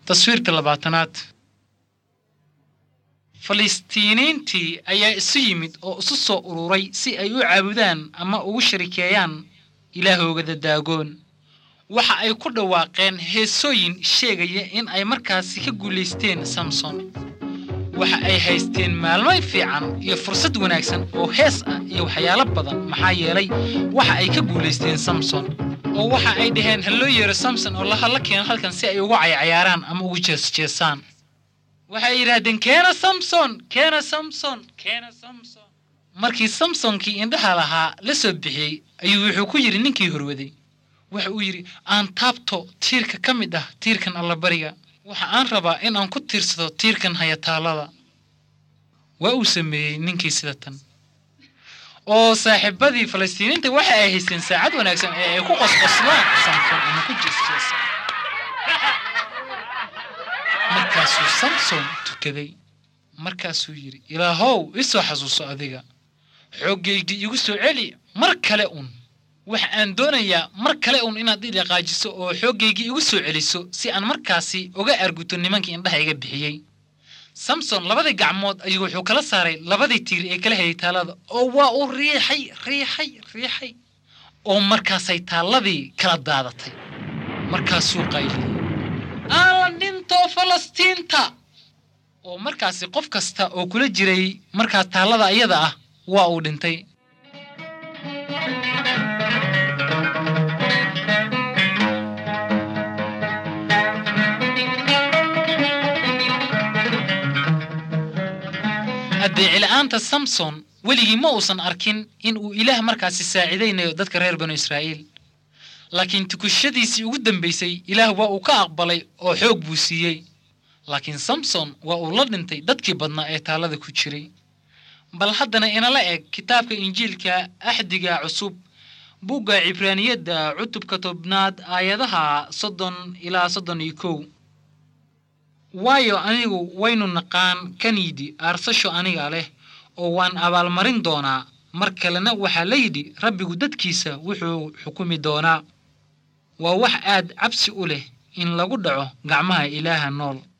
taswiirka labaatanaad falistiiniintii ayaa isu yimid oo isu soo ururay si ay u caabudaan ama ugu sharikeeyaan ilaahooga daagoon waxa ay ku dhawaaqeen heesooyin sheegaya in ay markaasi ka guulaysteen samson waxa ay haysteen maalmo fiican iyo fursad wanaagsan oo hees ah iyo waxyaalo badan maxaa yeelay waxa ay ka guulaysteen samson oo waxa ay dhaheen ha loo yeero samson oo lahalla keeno halkan si ay ugu caycayaaraan ama ugu jeesjeesaan waxay yidhaahdeen keena samson keena samson keena samson markii samsonkii indhaha lahaa la soo bixiyey ayuu wuxuu ku yidhi ninkii horwaday waxa uu yidhi aan taabto tiirka ka mid ah tiirkan allabariga waxa aan rabaa in aan ku tiirsado tiirkan hayataallada waa uu sameeyey ninkii sida tan oo saaxiibadii falastiiniinta waxa ay haysteen saacad wanaagsan ee ay ku qosqoslaan samson ama ku jeesjeesaan markaasuu samson tukaday markaasuu yidhi ilaahow isoo xasuuso adiga xooggaygii igu soo celi mar kale un waxa aan doonayaa mar kale un inaad i dhaqaajiso oo xooggaygii igu soo celiso si aan markaasi uga arguto nimankii indhaha iga bixiyey samson labadii gacmood ayuu wuxuu kala saaray labadii tiir ee kala hayay taallada oo waa uu riixay riixay riixay oo markaasay taalladii kala daadatay markaasuu qayliyey aan la dhinto falastiinta oo markaasi qof kasta oo kula jiray markaa taallada iyada ah waa uu dhintay addeecila'aanta samson weligii ma uusan arkin in uu ilaah markaasi saacidaynayo dadka reer banu israa'iil laakiin tukushadiisii ugu dambaysay ilaah waa uu ka aqbalay oo xoog buu siiyey laakiin samson waa uu la dhintay dadkii badnaa ee taallada ku jiray bal haddana inala eg kitaabka injiilka axdiga cusub bugga cibraaniyadda cutubka tobnaad aayadaha soddon ilaa soddon iyo kow waayo anigu waynu naqaan kaniyidhi aarsasho aniga leh oo waan abaalmarin doonaa mar kalena waxaa la yidhi rabbigu dadkiisa wuxuu xukumi doonaa waa wax aad cabsi u leh in lagu dhaco gacmaha ilaaha nool